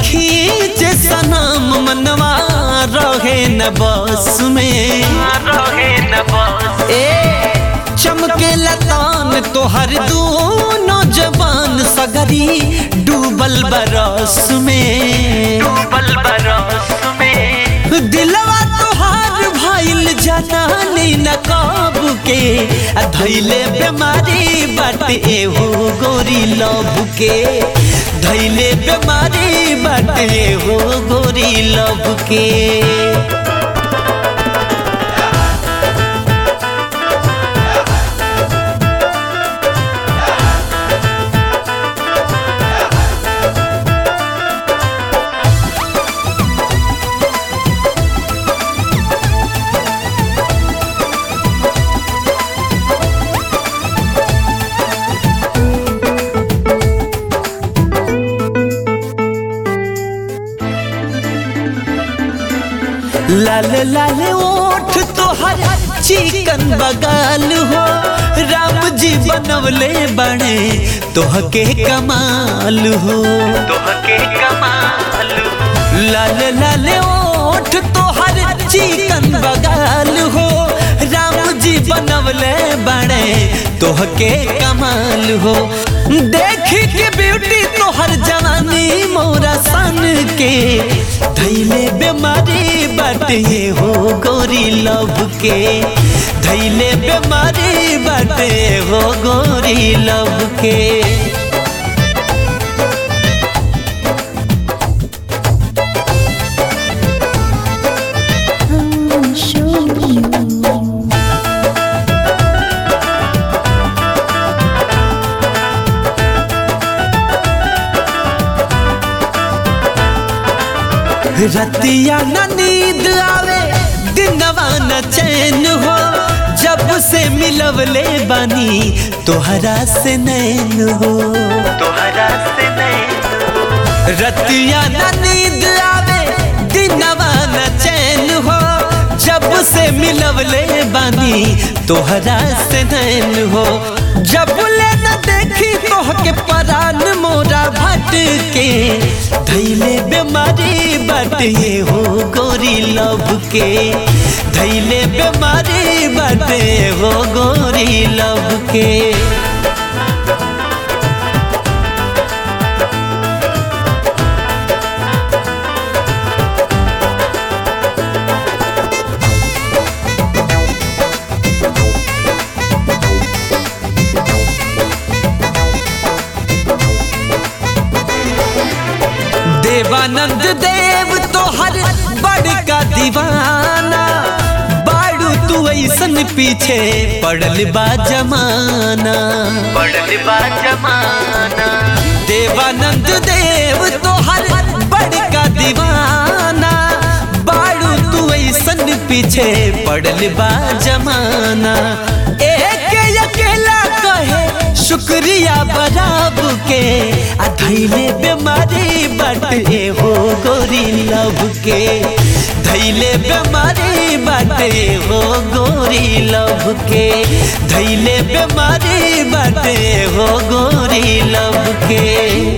खींचे सनम मनवा रहे न बस में रहे न बस ए चमके लतान तोहर दोनों जबान सगरी डूबल बरस में डूबल बरस में दिलवा तोहार भइल जनानी न कब के आ धैले बीमारी बाटे एहो गोरी लव के धैले बीमारी बाटे एहो गोरी लव के लाल लाल ओठ तोहर चिकन बगाल हो राम जी बनवले बने तोहके कमाल हो तोहके कमाल लाल लाल ओठ तोहर चिकन बगाल हो राम जी बनवले बने तोहके कमाल हो देख के ब्यूटी तोहर जवानी मोरा सन के धैले बीमारी बाटे हो गोरी लव के धैले बीमारी बाटे हो गोरी लव के show you. रतिया न नींद आवे दिनवा न चैन हो जब से मिलवले बानी तोहरा से नैन हो तोहरा से नहीं रतिया न नींद आवे दिनवा न चैन हो जब से मिलवले बानी तोहरा से नैन हो जब ले न देखी तोहके परान मोरा भट के धैले बीमारी बाटे हो गोरी लव के धैले बीमारी बाटे हो गोरी लव के देवानंद देव तोहर बड़का दीवाना बाड़ू तू ऐसन पीछे पड़ल बा जमाना पढ़ल बा जमाना देवानंद देव तोहर बड़का दीवाना बाड़ू तू ऐसन पीछे पड़ल बा जमाना एक अकेला कहे शुक्रिया बराब के आ धैले बीमारी बाटे हो गोरी लव के धैले बीमारी बाटे हो गोरी लव के धैले बीमारी बाटे हो गोरी लव के